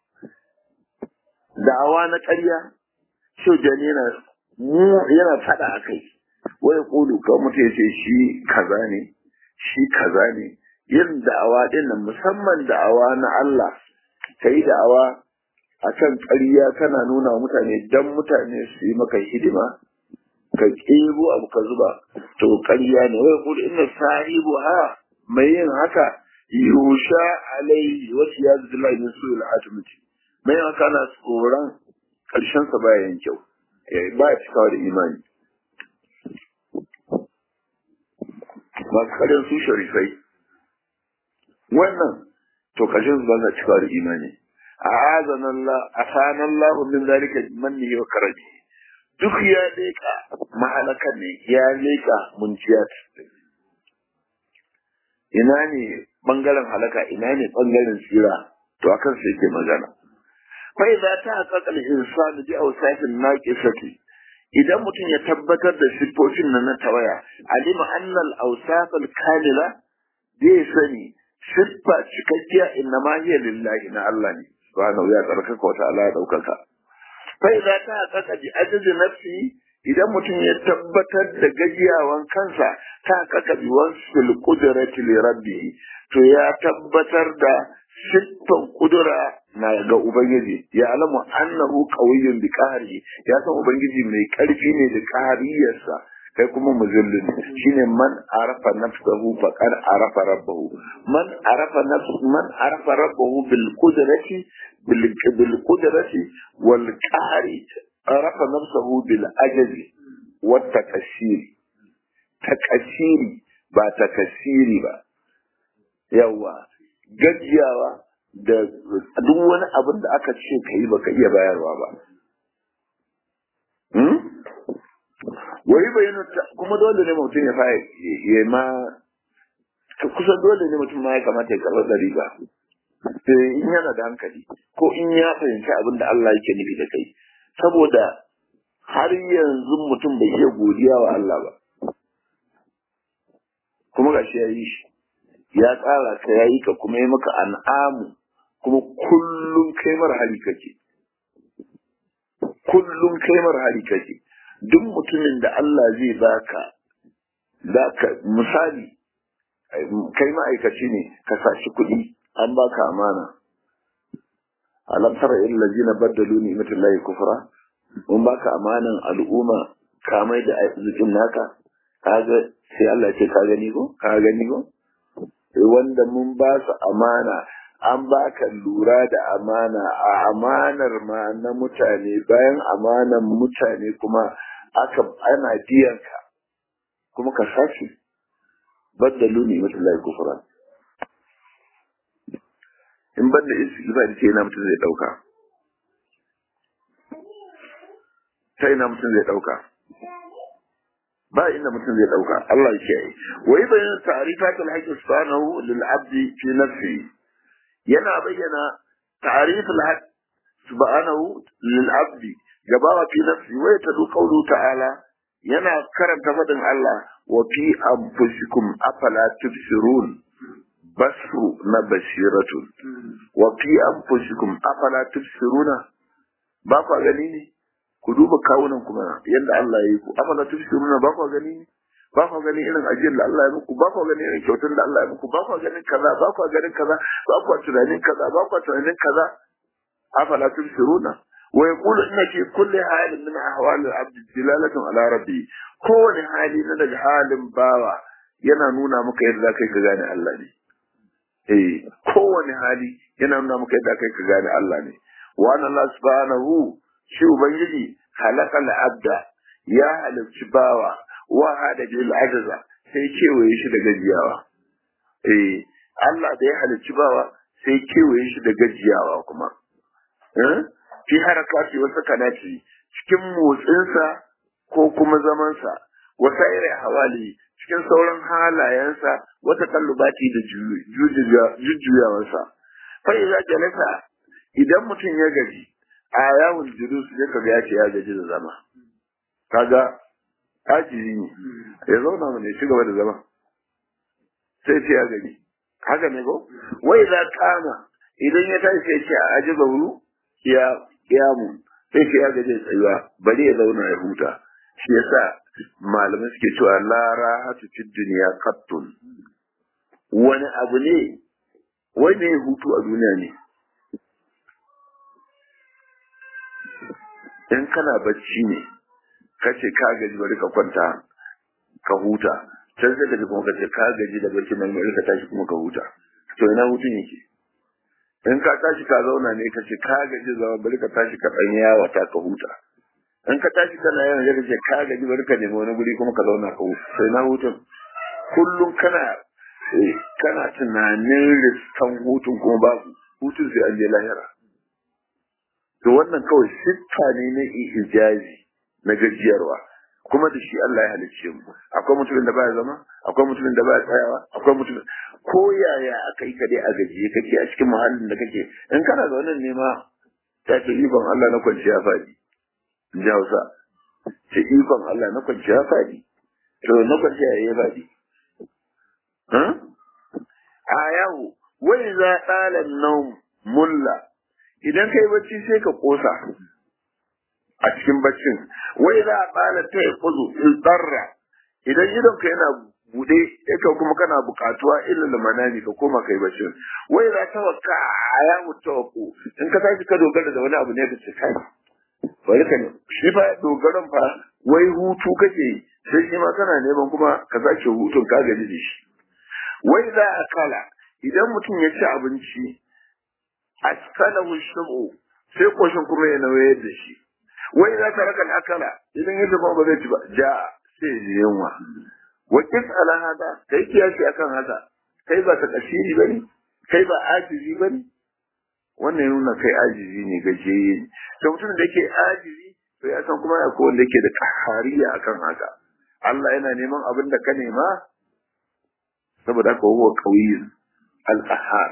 da'awa na ƙarya shau jani yana mu yana fada akai wai kulu kan mutum yace shi kaza ne shi kaza ne yin da'awa din nan musamman da'awa na Allah kai da'awa akan ƙarya kana nuna wa mutane dan mutane su yi maka hidima ka ƙebo abu ka zuba to ƙarya ne wai kudu inna sahibu ha mai yin haka yusha alaihi wasu ya zila min su al'atumci mai yin haka na tsoron ƙarshen sa baya yin kyau ba ya cikawa da imani masu karyar su sharifai wannan to ƙarshen su ba za cikawa da imani أعاذنا الله أفانا الله من ذلك منه وكرمه duk ya leƙa mahalakan ne ya leƙa munciyat ina ne ɓangaren halaka ina ne ɓangaren tsira to a kansa yake magana fai za ta haƙaƙa insanu bi ausafin naqisati idan mutum ya tabbatar da siffofin nan na tawaya alima annal ausafal kamila zai sani siffa cikakkiya inna ma hiya lillahi na Allah ne subhanahu ya tsarkaka wata ala ya ɗaukaka fai za ta haƙaƙa bi ajizi nafsi idan mutum ya tabbatar da gajiyawan kansa ta haƙaƙa bi wasu ƙudurati li rabbi to ya tabbatar da siffan kudura na ga ubangiji ya alamu annahu qawiyyun bi qahri ya san ubangiji mai ƙarfi ne da qahriyarsa kai kuma muzillin shine man arafa nafsahu faqad arafa rabbahu man arafa nafs man arafa rabbahu bil qudrati bil bil qudrati wal qahri arafa nafsahu bil ajzi wat takashiri takashiri ba takashiri ba yawa gajiyawa da duk wani abin da aka ce ka yi baka iya bayarwa ba wai bayyana kuma dole ne mutum ya fara ya ma kusan dole ne mutum ma ya kamata ya karɓar da riba sai in yana da hankali ko in ya fahimci abin da Allah yake nufi da kai saboda har yanzu mutum bai iya godiya wa Allah ba kuma gashi ya yi shi ya tsara ka ya yi ka kuma ya maka an'amu kuma kullum kai mara hali kake kullum kai mara hali kake duk mutumin da Allah zai baka zaka misali kai ma'aikaci ne ka sashi kuɗi an baka amana alam tara il ladina baddalu ni'matallahi kufra mun baka amanan al'umma ka mai da arzikin naka kaga sai Allah ya ce ka gani ko ka gani ko wanda mun ba su amana an baka lura da amana a amanar ma na mutane bayan amanan mutane kuma aka ana biyan ka kuma ka sashi baddalu ne mutullahi kufra in banda istighfar ce na mutum zai dauka ta ina mutum zai dauka ba inda mutum zai dauka Allah ya yi wai bayan ta'rifatul haqqi subhanahu lil abdi fi nafsi yana bayyana ta'riful haqq subhanahu lil abdi gabawa fi nafsi wai ta du qawlu ta'ala yana karanta fadin Allah wa fi anfusikum afala tubsirun basru na bashiratun wa fi anfusikum afala tubsiruna ba ku gani ne ku duba kawunan kuma yadda Allah ya yi ku afala tubsiruna ba ku gani ne ba ku gani irin ajiyar da Allah ya muku ba ku gani irin kyautar da Allah ya muku ba ku ganin kaza ba ku ganin kaza ba ku tunanin kaza ba ku tunanin kaza afala tubsiruna wa yaqulu inna fi kulli halin min ahwali al-abd dilalatun ala rabbi kowane hali na daga halin bawa yana nuna maka yadda kai ka gane Allah ne eh kowane hali yana nuna maka yadda kai ka gane Allah ne wa anna Allah subhanahu shi ubangiji halakal abda ya halarci bawa wa hada bil ajza sai kewaye shi da gajiyawa eh Allah da ya halarci bawa sai kewaye shi da gajiyawa kuma eh fi harakati wa sakanati cikin motsinsa ko kuma zamansa wa sayri hawali cikin sauran halayensa wata kallubati da jujjuyawarsa fa idza jalasa idan mutum ya gaji a yawon julus ya kaga ya ce ya gaji da zama kaga ajiri ne ya zauna mana ya ci gaba da zama sai ce ya gaji haka ne ko wai za kama idan ya tashi sai ce a aji zauru ya kiyamu sai ce ya gaje tsayuwa bari ya zauna ya huta shi yasa malamai suke cewa la rahatu fid dunya qattun wani abu ne wai ne hutu a duniya ne in kana bacci ne kace ka gaji bari ka kwanta ka huta can sai kaji kuma kace ka gaji da bacci nan bari ka tashi kuma ka huta to ina hutun yake in ka tashi ka zauna ne kace ka gaji zama bari ka tashi ka dan yawa ta ka huta in ka tashi kana yawan ya kace ka gaji bari ka nemi wani guri kuma ka zauna ka huta sai na hutun kullum kana kana tunanin riskan hutun kuma babu hutun sai an je lahira to wannan kawai siffa ne na ijazi na gajiyarwa kuma da shi Allah ya halicce mu akwai mutumin da baya zama akwai mutumin da baya tsayawa akwai mutumin ko yaya aka yi ka dai a gajiye kake a cikin muhallin da kake in kana da wannan nema ta ce ikon Allah na kwanciya faɗi in ji Hausa ce ikon Allah na kwanciya faɗi to na kwanciya ya faɗi a yawo wai za ɗalan nan mulla idan kai bacci sai ka kosa a cikin baccin wai za a tsala ta ya kuzu in tsarra idan idon ka yana bude yake kuma kana bukatuwa illa manani ka koma kai baccin wai za ta waka ya mutawakku in ka tashi ka dogara da wani abu ne ka ce kai bari ka ne shi fa dogaran fa wai hutu kake sai shi ma kana neman kuma ka sake hutun ka gaji da shi wai za a kala idan mutum ya ci abinci askalahu shubu sai koshin kuma ya nauye da shi wai za ka raka akala idan ya zama ba zai ci ba ja sai ya yunwa wa kis ala hada kai kiyashi akan haka kai ba ta kasiri bane kai ba ajizi bane wannan nuna kai ajizi ne gajeye ne to mutum da yake ajizi to ya san kuma akwai wanda yake da kahariya akan haka Allah yana neman abin da ka nema saboda haka huwa qawiyyun al-qahhar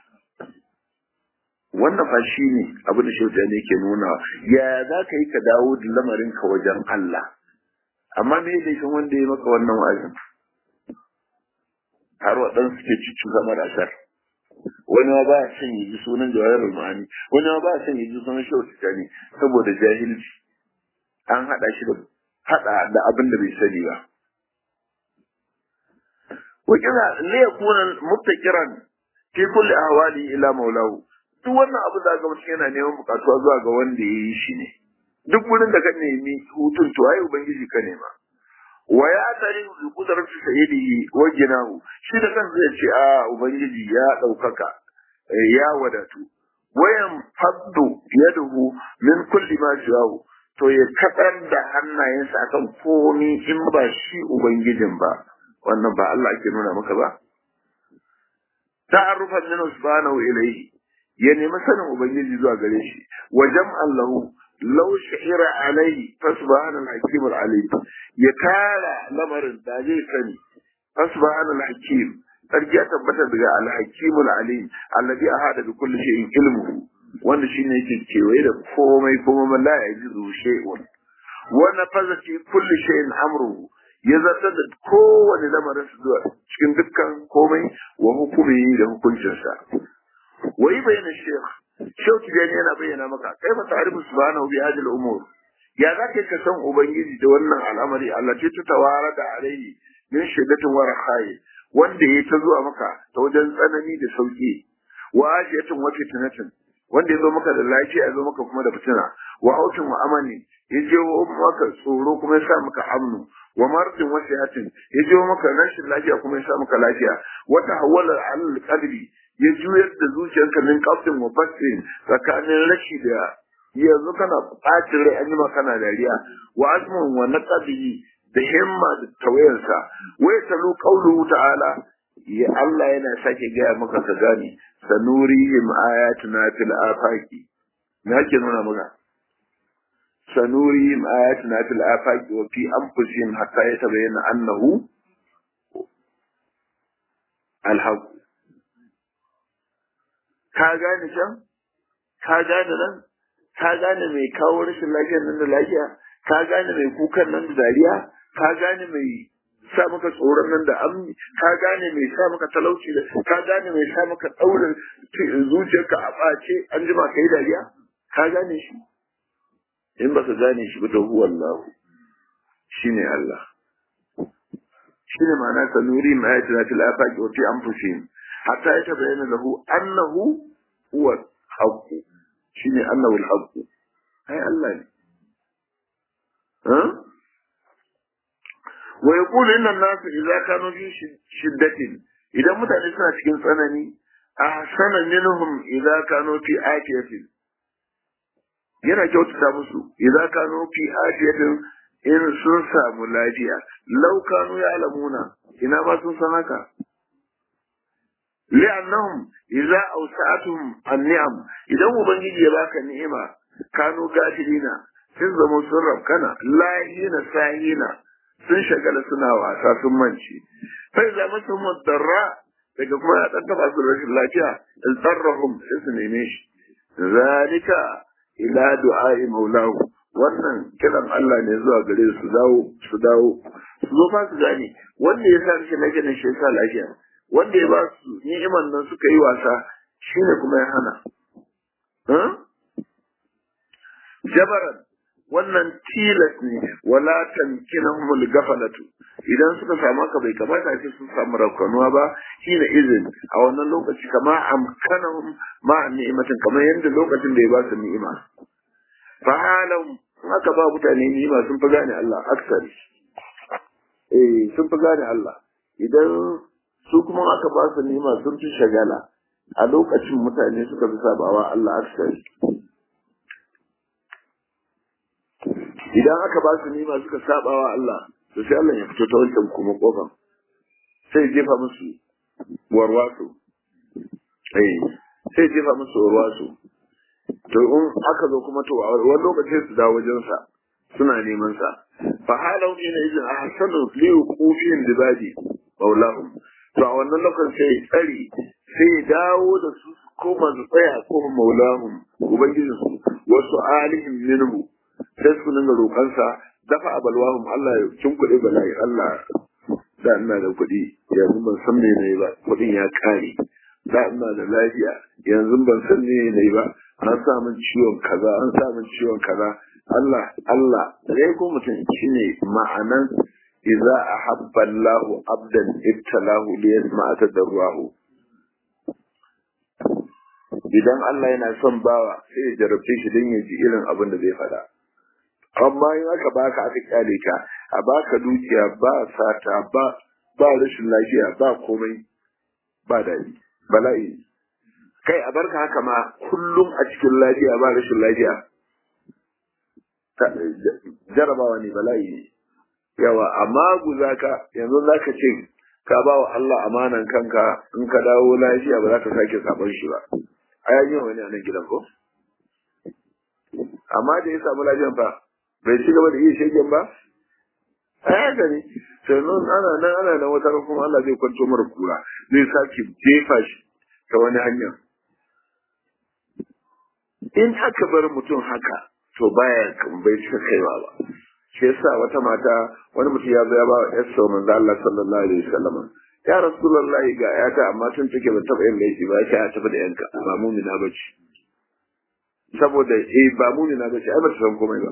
wannan fa shi ne abin da shauta ne ke nuna ya za ka yi ka dawo da lamarin ka wajen Allah amma me laifin wanda ya maka wannan wa'azin har waɗansu suke cikin zama da ashar wani ma ba son yi ji sunan jawahirul ma'ani wani ma ba son yi ji sunan shauta ne saboda jahilci an haɗa shi da haɗa da abin da bai sani ba wakila ne ya kuna muttakiran fi kulli ahwali ila maulahu duk wannan abu da ga mutum yana neman bukatuwa zuwa ga wanda ya yi shi ne duk wurin da ka nemi hutun to ai ubangiji ka nema wa ya tare bi kudaratu sayyidihi wa ginahu shi da kansa zai ce a ubangiji ya daukaka ya wadatu wayan faddu yaduhu min kulli ma jawu to ya kadar da hannayensa akan komi in ba shi ubangijin ba wannan ba Allah ake nuna maka ba ta'arrufan min subhanahu ilayhi ya nemi sanin ubangiji zuwa gare shi wa jam'an lahu law sha'ira alaihi fa subhanal hakim alim ya tara lamarin da zai sani fa subhanal hakim sarki ya tabbata daga al hakim alim alladhi ahada bi kulli shay'in ilmuhu wanda shine yake kewaye da komai kuma man la yajizu shay'un wa nafaza fi kulli shay'in amruhu ya zartar da kowane lamarin su zuwa cikin dukkan komai wa hukumi da hukuncinsa wai bayyana shekh shau tijani yana bayyana maka kai fa ta'rifu subhanahu bi hadhihi al-umur ya zaka ka san ubangiji da wannan al'amari Allah ce ta tawara da alaihi min shiddatin wa rakhai wanda ya ta zuwa maka ta wajen tsanani da sauki wa ajiyatin wa fitnatin wanda ya zo maka da lafiya ya zo maka kuma da fitina wa hautin wa amani ya je maka tsoro kuma ya sa maka amnu wa martin wa sihatin ya je maka rashin lafiya kuma ya sa maka lafiya wata hawala al qadri ya juyar da zuciyarka min kafin wa basin tsakanin rashi da yanzu kana ɓacin rai an yi kana dariya wa azmun wa naqabihi da himma da tawayansa wai talu qawluhu ta'ala ya Allah yana sake gaya maka ka gane sanurihim ayatuna fil afaqi me yake nuna maka sanurihim ayatuna fil afaqi wa fi anfusihim hatta yatabayyana annahu al-haqq ka gane can ka gane nan ka gane mai kawo rashin lafiyar nan da lafiya ka gane mai kukan nan da dariya ka gane mai sa maka tsoron nan da an ka gane mai sa maka talauci da ka gane mai sa maka daurin zuciyarka a ɓace an jima kai dariya ka gane shi in baka gane shi ba to huwa Allah shine Allah shine ma'ana sanuri ma ayatina fil afaqi wa fi anfusihim hatta yatabayyana lahu annahu huwa al-haqq shine annahu al-haqq ai Allah ne ha wa yaqulu inna an-nas idza kanu fi shiddatin idan mutane suna cikin tsanani ahsana minhum idza kanu fi afiyatin yana kyautata musu idza kanu fi afiyatin in sun samu lafiya lau kanu ya alamuna ina ma sun san haka li'annahum idza awsa'atuhum an-ni'am idan ubangiji ya baka ni'ima kanu gafilina sun zama sun rabkana lahina sahina sun shagala suna wasa sun manci fa idza masahum ad-darra daga kuma ya dan taba su rashin lafiya in tsarrahum sai su neme shi zalika ila du'a'i maulahu wannan kiran Allah ne zuwa gare su dawo su dawo su zo fa su gane wanda ya sa shi lafiya ne shi ya sa lafiya wanda ya ba su ni'iman nan suka yi wasa shine kuma ya hana jabaran wannan tilas ne wala tamkinahum al-ghaflatu idan suka samu ka bai kamata ce sun samu raukanuwa ba shine izin a wannan lokaci kama amkanahum ma ni'imatin kamar yadda lokacin da ya ba su ni'ima fa halam haka ba mutane ni'ima sun fi gane Allah aksari eh sun fi gane Allah idan su kuma aka ba su ni'ima sun fi shagala a lokacin mutane suka fi sabawa Allah aksari idan aka ba su nima suka sabawa Allah to sai Allah ya fito ta wancan kuma kofar sai jefa musu warwaso eh sai jefa musu warwaso to in aka zo kuma to wani lokacin su dawo wajen sa suna neman sa fa halau ina idan ahsanu li qufin dibadi maulahum to a wannan lokacin sai tsari sai dawo da su koma su tsaya koma maulahum ubangijinsu wasu alihim minhu sai su dinga roƙansa dafa a balwahum Allah ya kuɗi bala'i Allah da ina da kuɗi yanzu ban san me nayi ba kuɗin ya ƙare da ina da lafiya yanzu ban san me nayi ba an sa min ciwon kaza an sa min ciwon kaza Allah Allah dai ko mutum shine ma'anan idza ahabba Allah abdan ibtalahu li yasma'a tadarruhu idan Allah yana son bawa sai ya jarabce shi don ya ji irin abin da zai faɗa amma in aka baka aka kyale ka a baka dukiya ba sata ba ba rashin lafiya ba komai ba daɗi bala'i kai a barka haka ma kullum a cikin lafiya ba rashin lafiya jarabawa ne bala'i ne yawa amma guza ka yanzu za ka ce ka ba wa Allah amanan kanka in ka dawo lafiya ba za ka sake sabon shi ba a yayin wani a nan gidan ko amma da ya samu lafiyan fa bai ci gaba da iya shegen ba a haka ne sannan ana nan ana nan wata kuma Allah zai kwanto mara kura zai sake jefa shi ta wani hanya in aka bar mutum haka to baya bai cika kaiwa ba shi yasa wata mata wani mutum ya zo ya ba wa yarsa manzo Allah sallallahu alaihi wasallam ya rasulullahi ga yata amma tun take ba taba yin laifi ba ya tafi da yanka ba mumina bace saboda eh ba mumina bace ai ba ta san komai ba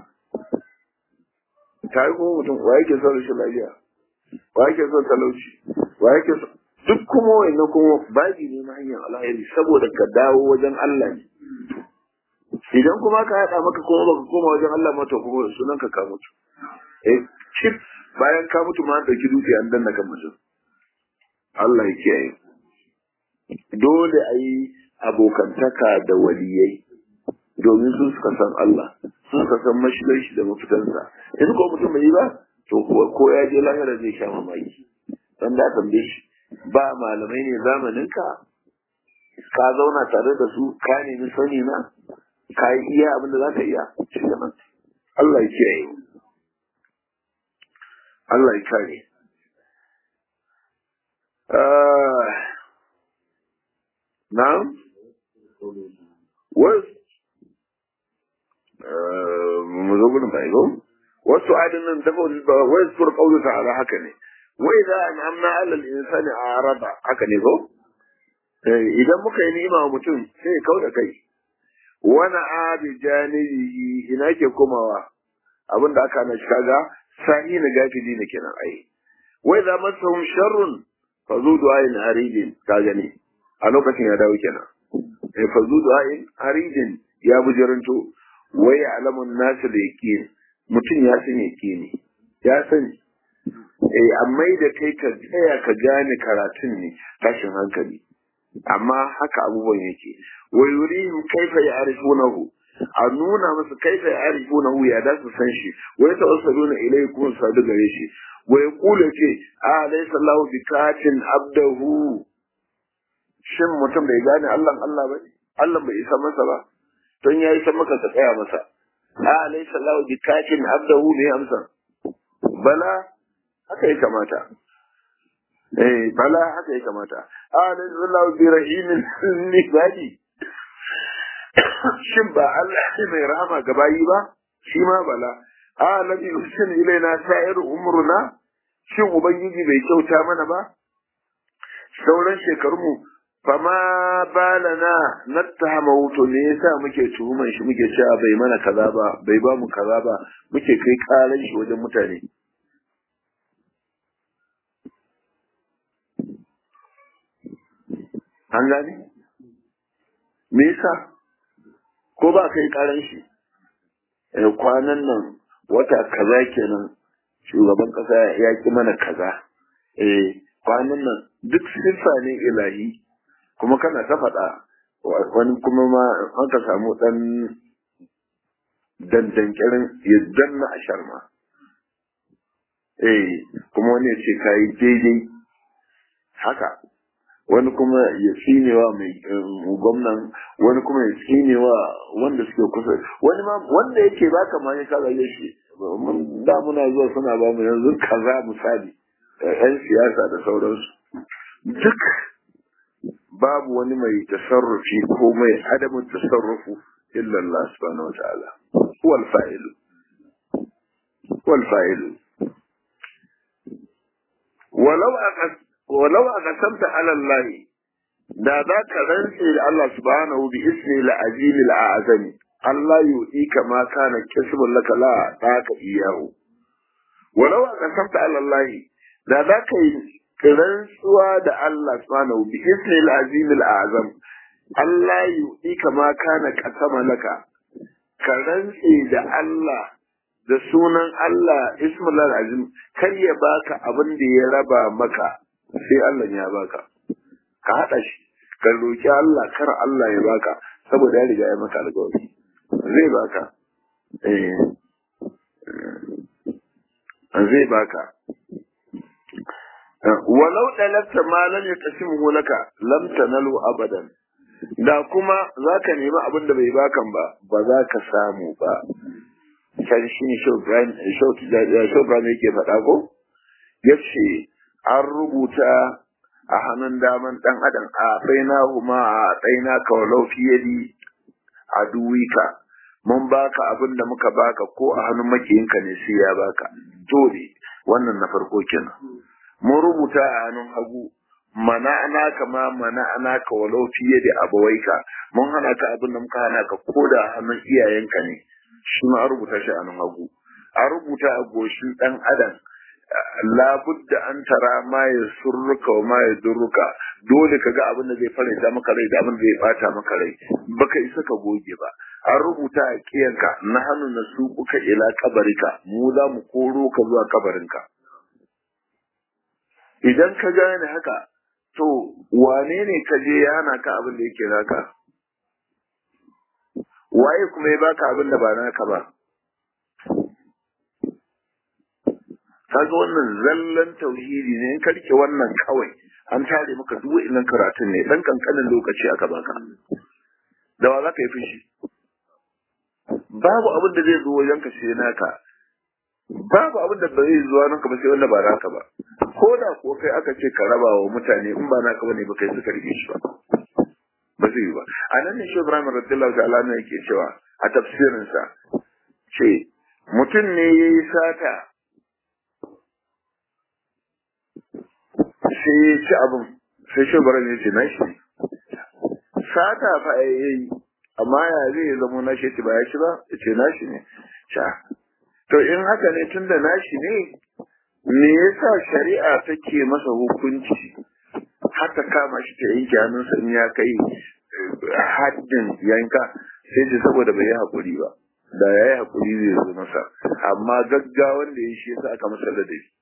ta yi kuma mutum wa yake son rashin lafiya wa yake son talauci wa yake son duk kuma wannan kuma babi ne na hanyar alheri saboda ka dawo wajen Allah ne idan kuma ka haɗa maka kuma baka koma wajen Allah mata kuma sunan ka ka mutu eh chip bayan ka mutu ma dauki dukiya an danna kan mutum Allah ya kiyaye dole a yi abokantaka da waliyai domin su suka san Allah su suka san mashigar shi da mafitansa in ko mutum bai yi ba to ko ya je lahira zai sha mamaki dan da tambaye shi ba malamai ne zamanin ka ka zauna tare da su ka nemi sani na ka yi iya abin da za ka iya shi da nan Allah ya kiyaye Allah ya kare na'am wasu mu zo gudun bai go wasu adin nan dafa wai sur kaulu ta'ala haka ne wai za an amna alal insani a araba haka ne ko idan muka yi ni'ima wa mutum sai kau da kai wani abi janibi ina ke komawa abinda aka na shi kaga sani na gafili ne kenan ai wai za masahum sharrun fa zu du'ain aridin ka gani a lokacin ya dawo kenan eh fa zu du'ain aridin ya bujiranto wai alamun nasu da yaqin mutum ya san yaqini ya sani eh amma da kai ka tsaya ka gane karatun ne tashin hankali amma haka abubuwan yake wa yurihim kaifa ya'rifunahu a nuna masa kaifa ya'rifunahu ya da su san shi wa yatawassaluna ilayhi kun sadu gare shi wa yaqulu ce a laysa Allahu bikatin abdahu shin mutum bai gane Allah Allah ba Allah bai isa masa ba don ya isa maka ka tsaya masa a laysa Allahu bikatin abdahu ne amsa bala haka ya kamata eh bala haka ya kamata a laysa Allahu bi rahimin libadi shin ba Allah ne mai rahama ga bayi ba shi ma bala a nabi hussein ilaina sa'ir umruna shin ubangiji bai kyauta mana ba sauran shekarunmu fama balana nattahama wuto ne yasa muke tuhuman shi muke cewa bai mana kaza ba bai ba mu kaza ba muke kai karan shi wajen mutane an gane me yasa ko ba kai karan shi kwanan nan wata kaza kenan shugaban kasa ya ki mana kaza eh kwanan nan duk siffa ne ilahi kuma kana ta faɗa wani kuma ma an ka samu ɗan dandankirin ya danna a sharma eh kuma wani ya ce kayi daidai haka wani kuma ya tsinewa mai gwamnan wani kuma ya tsinewa wanda suke kusa wani ma wanda yake baka ma ya kaga shi da muna zuwa suna ba mu yanzu kaza misali yan siyasa da sauransu duk babu wani mai tasarrufi ko mai adamin tasarrufu illa Allah subhanahu wataala wal fa'ilu wal fa'ilu walau aqas walau aqasamta ala Allah da za ka rantse da Allah subhanahu bi ismi al-azim al-azami Allah yu'i kama kana kisbun laka la taka iyahu walau aqasamta ala Allah da za ka yi rantsuwa da Allah subhanahu bi ismi al-azim al-azam Allah yu'i kama kana kasama laka ka rantse da Allah da sunan Allah ismul azim kar ya baka abin da ya raba maka sai Allah ya baka ka hada shi ka roki Allah kar Allah ya baka saboda ya riga ya maka alƙawari zai baka eh zai baka walau dalabta ma lam yaqsimu laka lam tanalu abadan da kuma zaka nemi abin da bai bakan ba ba za ka samu ba kan shi ne shaubrani yake faɗa ko ya ce an rubuta a hannun daman ɗan adam a tsaina kuma a tsaina kawalau fiye a duwika mun baka abin da muka baka ko a hannun makiyinka ne sai ya baka dole wannan na farko kenan mun rubuta a hannun hagu mana'ana kama mana'ana ka walau fiye da abawaika mun hana ka abin da muka hana ka ko da hannun iyayenka ne shi ma an rubuta shi a nan hagu an rubuta a goshin ɗan adam labudda an tara ma ya surruka wa ma ya durruka dole ka ga abin da zai faranta maka rai da abin da zai bata maka rai baka isa ka goge ba an rubuta a kiyanka na hannu na su kuka ila kabarika mu za mu koro ka zuwa kabarinka idan ka gane haka to wane ne ka je ya hana ka abin da yake naka waye kuma ya baka abin da ba naka ba kaga wannan zallan tauhidi ne in ka rike wannan kawai an tare maka duk wa'annan karatun ne dan kankanin lokaci aka baka da wa zaka yi fushi babu abin da zai zo wajen ka sai naka babu abin da ba zai zuwa nan ba sai wanda ba naka ba ko da ko kai aka ce ka raba wa mutane in ba naka bane ba kai suka rike shi ba ba zai yi ba a nan ne shi Ibrahim radiyallahu ta'ala ne yake cewa a tafsirinsa ce mutum ne yayi sata sai ya ci abin sai shi bara ne ce na shi sata fa ya yi amma ya zai zama na shi ba ya ci ba ya ce na shi ne sha to in haka ne tun da na shi ne me yasa shari'a take masa hukunci haka kama shi ta yanke hannunsa in ya kai haddin yanka sai ce saboda bai yi haƙuri ba da ya yi haƙuri zai zo masa amma gaggawan da ya shi yasa aka masa da shi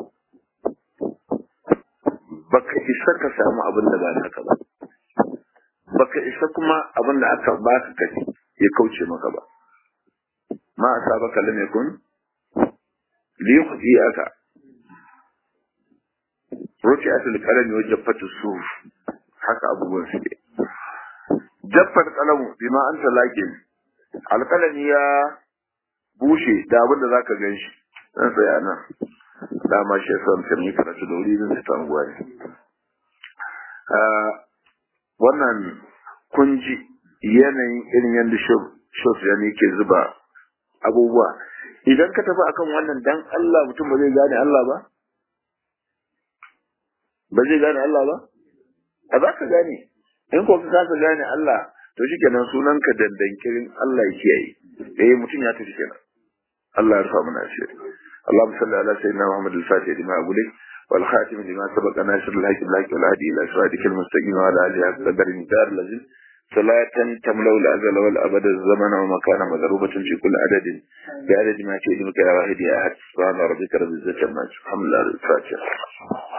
baka isa ka samu abin da ba naka ba baka isa kuma abin da aka baka kaci ya kauce maka ba ma a saba kalam yakun li yukhzi aka rufi asul kalami wa jaffatu suf haka abubuwan su ne jaffar kalamu bima anta lakin alkalami ya bushe da abin da zaka gan shi dan tsaya nan dama shi yasa mutum yi karatu da wuri zan fita anguwa ne wannan kunji yanayin irin yadda shof ya ne ke zuba abubuwa idan ka tafi akan wannan dan Allah mutum ba zai gane Allah ba ba zai gane Allah ba a za ka gane in ko ka kasa gane Allah to shikenan sunanka dandankirin Allah ya kiyaye eh mutum ya tafi kenan Allah ya rufa mana asiri اللهم صل على سيدنا محمد الفاتح لما أقولك والخاتم لما سبق ناصر الحق الحق والهدي إلى صراطك المستقيم وعلى آله حق قدر الدار الذي صلاة تملأ الأزل والأبد الزمن ومكان مضروبة في كل عدد بعدد ما تؤذنك يا واحد يا أحد سبحان ربك رب العزة عما يصفون الحمد لله الفاتحة